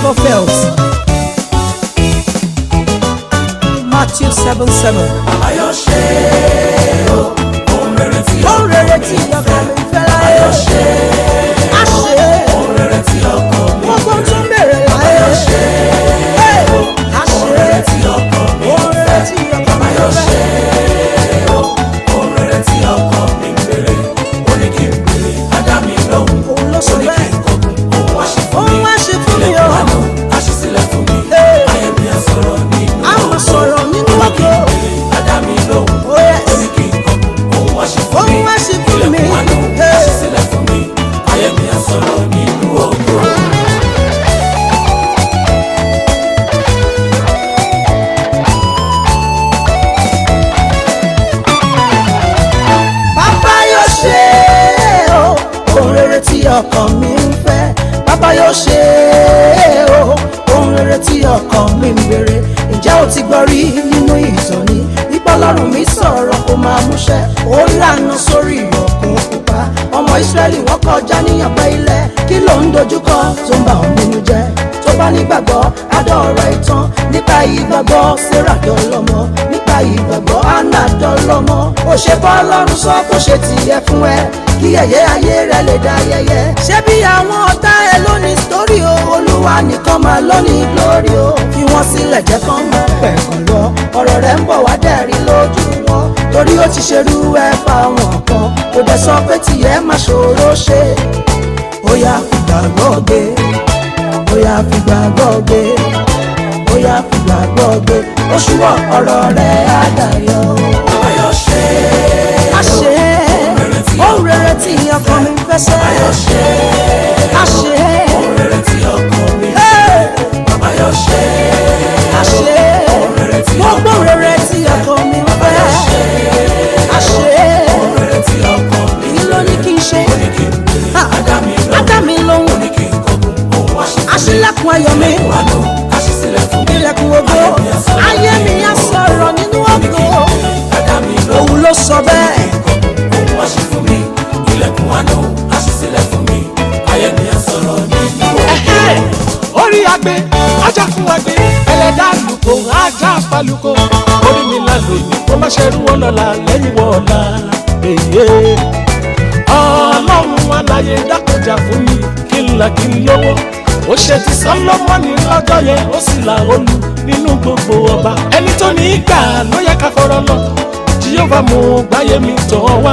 never fails. Matthew seven seven. Ayọ̀ ṣe o, ohun rere tí Ó rere tí ọkàn mi fẹ́ láyé. Ayọ̀ ṣe Á ṣe ohun rere tí ọkàn mi gbogbo tó ń bèrè láyé. Hey, Á ohun rere ṣe tí ọkàn mi ó rere tí ọkàn mi Ayọ̀ ṣe fẹ́. o, ohun rere tí ọkàn mi ń bèrè. Ó ní kí n bèrè, á dá mi lóhùn. Òun ló Ó sọ ní kí bẹ́ẹ̀. n kọ̀gùn, òun wá ṣe fún mi. Òun wá ṣe fún mi o. Ilẹ̀kùn àánú, á ṣí sílẹ̀ fún mi. Hey. Ayé mi á sọ̀rọ̀ nínú Á máa sọ̀rọ̀ nínú Ó ní kí n ògo. bèrè, á dá mi lóhùn. Oh, yes. Ó ní kí n kọ̀gùn, òun wá ṣe fún Òun mi. wá ṣe fún mi. Ilẹ̀kùn àánú, á Hey. ṣí sílẹ̀ fún mi. Ayé mi á sọ̀rọ̀ nínú ògo. Bàbá yóò ṣe o, ohun rere tí ọkàn mi ń fẹ́. Bàbá yóò ṣe o, ohun rere tí ọkàn mi ń béèrè. Ǹjẹ́ o ti gbọ́ rí nínú ìtọ́ni? Nípa Ọlọ́run mi sọ̀rọ̀ kó máa múṣẹ. Ó lànà sórí ọ̀kun pupa. Ọmọ Ísírẹ́lì wọ́n kọjá níyànpẹ́ ilẹ̀. Kí ló ń dojúkọ tó ń bà ọ́ nínú jẹ́? Tó bá nígbàgbọ́, adọ́ọ̀rọ̀ ìtàn. Nípa ìgbàgbọ́, Sarah dọ́lọ́mọ. Nípa ìgbàgbọ́, Anna dọ́lọ́mọ. Ó ṣe bọ́ Ọlọ́run sọ kó ṣe tiẹ̀ fún ẹ. Kí ẹ̀yẹ ayé rẹ lè dá yẹyẹ. Ṣé bí àwọn ọ̀tá ẹ lónìí sítórì o? Olúwa nìkan máa lónìí glory o. Fi wọ́n sílẹ̀ jẹ́ kán máa pẹ̀kàn lọ. Ọ̀rọ̀ rẹ̀ ń bọ̀ wá dẹ̀rí lójú wọn. Torí ó ti ṣerú ẹ fáwọn kan. Kò dẹ̀ sọ pé tìyẹ́ máa ṣòro ṣe. Ó yá fìgbàgbọ́ gbé bóyá fìgbàgbọ́ gbé bóyá fìgbàgbọ́ gbé oṣù wọ ọ̀rọ̀ rẹ̀ á dayọ̀. Ayọ̀ ṣe a ṣe ohun rere tí ọkàn mi fẹ́ sẹ́. Ayọ̀ ṣe a ṣe ohun rere tí ọkàn mi ń hey, Ayọ̀ ṣe a ṣe gbogbo rere tí ọkàn mi fẹ́. a ṣe ohun rere tí ọkàn mi kí ló ní kí n ṣe. ní kí n bèrè. Ha, Á dá mi á dá lóhùn. mi lóhùn Ní kí n kọ̀gùn, òun wá ṣe fún mi. aṣílẹ̀kùn ayọ̀ mi Àánú, á ṣí sílẹ̀ fún mi. ilẹ̀kùn ògo ayé mi á sọ̀rọ̀ nínú ògo Á dá mi lóhùn. òun ló sọ bẹ́ẹ̀. Òun wá ṣe fún mi. Ilẹ̀kùn àánú, á ṣí sílẹ̀ fún mi. Ayé mi á sọ̀rọ̀ nínú ògo. Ẹ̀hẹ́! orí agbe ajá fún agbe ẹlẹ́dàá lùkò ajá falùkò orí mi la lòyìn kó má ṣerú wọn lọ́la lẹ́yìn wọ́ọ̀la èyí ọlọ́run aláyé dákọjà fún mi kí n là kí n lówó ó ṣe ti sọlọ́mọ́nì lọ́jọ́ yẹn ó sì là olú nínú gbogbo ọba ẹni tó ní í gbà ló yẹ ká fọ̀rọ̀ lọ jíyọ́fà mú gbáyé mi tọ̀ wá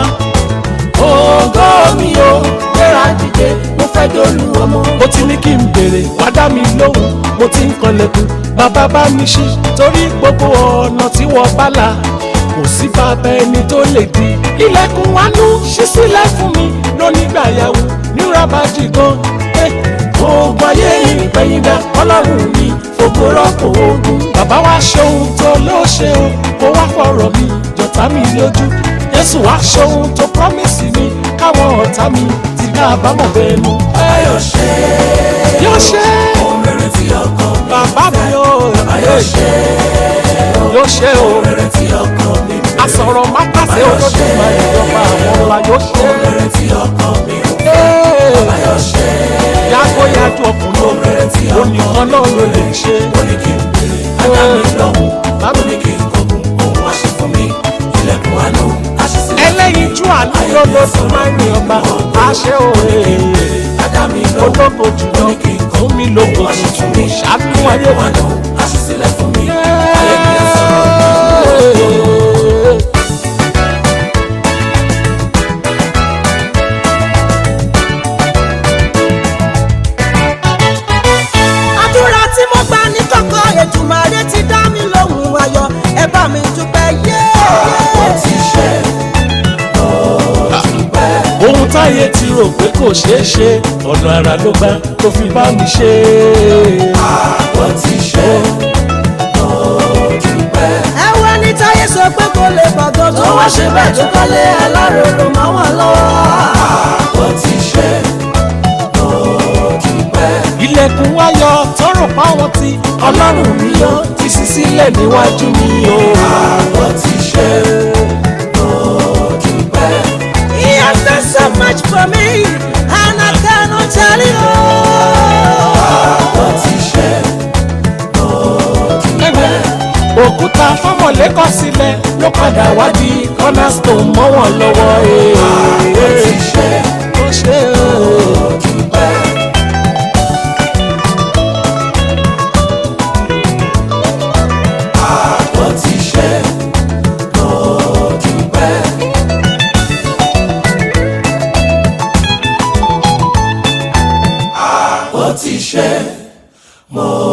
ògo mi o gbéra dìde mo fẹ́ dolú ọmọ. mo ti ní kí n béèrè wá dá mi lóhùn mo ti ń kanlẹ̀kùn bàbá bá mi ṣí torí gbogbo ọ̀nà tí wọ́n bá là kò sí bàbá ẹni tó lè di. ilẹ̀kùn wánú ṣí sílẹ̀ fún mi lónígbà yàwó ní rabaji gan. oògùn ayé ìpẹ̀yìndà ọlọ́run mi fògo rọ́pò ogun. bàbá wa ṣe ohun tó ló ṣe o kó wá fọ̀rọ̀ mi jọ̀tá mi lójú jésù wá ṣohun tó promise mi káwọn ọ̀tá mi ti ká àbámọ̀ bẹ́ẹ̀ nu. Ayọ̀ ṣe yóò ṣe ohun rere tí ọkàn mi bàbá mi o Ayọ̀ ṣe yóò ṣe o ohun rere tí ọkàn mi ń fẹ́. asọ̀rọ̀ má pàṣẹ olódùn máa ìjọba àwọn ọ̀la yóò ṣe. Ohun rere tí ọkàn mi ń fẹ́. Ee, Ayọ̀ ṣe yàgò yàjú ọkùnrin lóhùn onìkan náà ló lè ṣe. ó ní kí n bèrè. Á dá mi lóhùn. Ó ní kí n kọ̀gùn, òun wá ṣe fún mi. Ilẹ̀kùn àánú, á ṣí sílẹ̀ fún mi. ẹlẹ́yinjú àánú lọ́lọ́dún máa ń rìn ọba àṣẹ òye Á dá mi lóhùn. ológo jùlọ fún mi lógo tuntun ṣàánú ayé Ilẹ̀kùn wa. àánú, á ṣí sílẹ̀ fún mi. Ayé mi á sọ̀rọ̀. àdúrà tí mo gbà ní kọ̀kọ̀ Èdùmàrè ti dá mi lóhùn ayọ̀ ẹ bá mi dúpẹ́ yé. Ó ti ṣe, ó dúpẹ́. ohun táyé ti rò pé kò ṣeé ṣe ọ̀nà àrà ló gbà tó fi bá mi ṣe é. Ó ti ṣe, ó dúpẹ́. ẹ wá ní táyé sọ pé kò lè gbàgbọ́ tó wá ṣe bẹ́ẹ̀ tó kọ́lé aláròrò máa wà lọ́wọ́. Ó ti ṣe, ó dúpẹ́. ilẹ̀kùn ayọ̀ tọrọ páwọn ti ọlọ́run mi yọ ti ṣí sílẹ̀ níwájú mi o. Ó ti ṣe, ó dúpẹ́. He has done so much for me and I cannot tell you. Ó ti ṣe, òkúta fọmọlé kọ sílẹ̀ ló padà wá di cornerstone mọ́ wọn lọ́wọ́ Ó ti ṣe ó ṣe o. dúpẹ́. Ó ti ṣe ó dúpẹ́. Ó ti ṣe mo